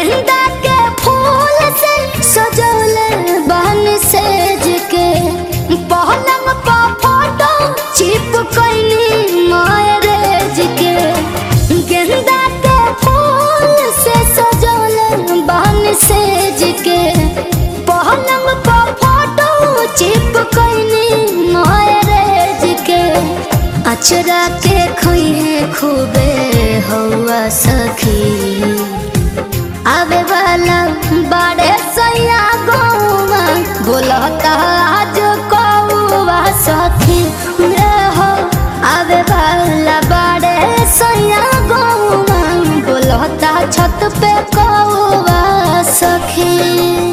गेंदा के फूल से सजौले बन सेज के पहलंग पा फोटो चिपकैनी मैरेज के गेंदा के फूल से सजौले बन सेज के पहलंग पा फोटो चिपकैनी मैरेज के अचरा के खइहे खूबे हौआ सखी आवे वाला बड़े सैया गौवा बोलता आज कौवा सखी रे हो आवे वाला बड़े सैया गौवा बोलता छत पे कौवा सखी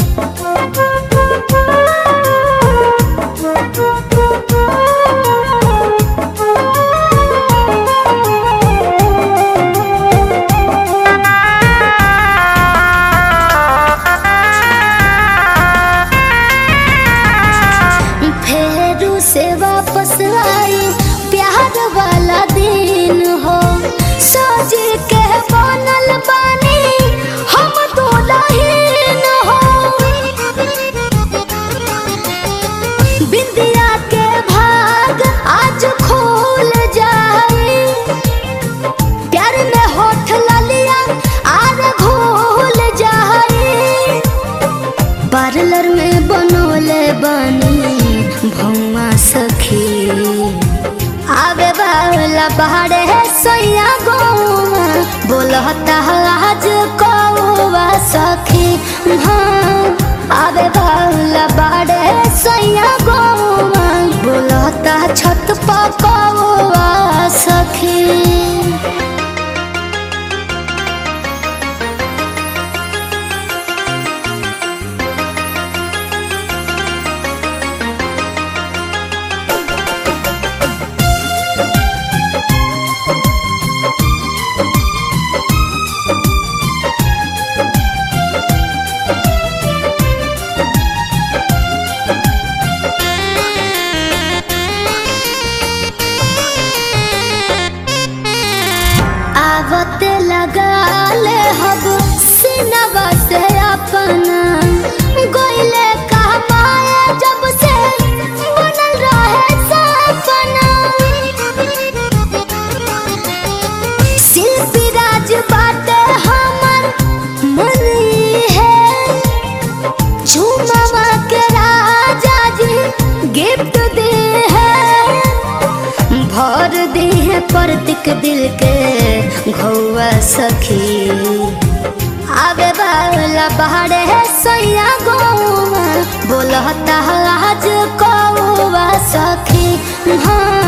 फेरू से वापस आई प्यार वाला दिन हो सोच के बनल बानी हम दुल्हन हो बिंदिया के भाग आज खोल जाए प्यार में होठ ललिया आर घोल जाए पार्लर में बनोले बनी भौमा सखी आवे वाला बाहरे सैया गौवा बोलता आज कौवा सखी हाँ आवे वाला बाहरे सैया गौवा बोलता छत पर कौवा सखी आवत लगा ले हब सिनवा से अपना गोइले कहमाए जब से बनल रहे सपना शिल्पी राज बाटे हमर मन है झूमवा के राजा जी गिफ्ट दे है भर दे है प्रतीक दिल के घौआ सखी आवे वाला बाहर है सैया गौवा बोलता आज कौवा सखी हाँ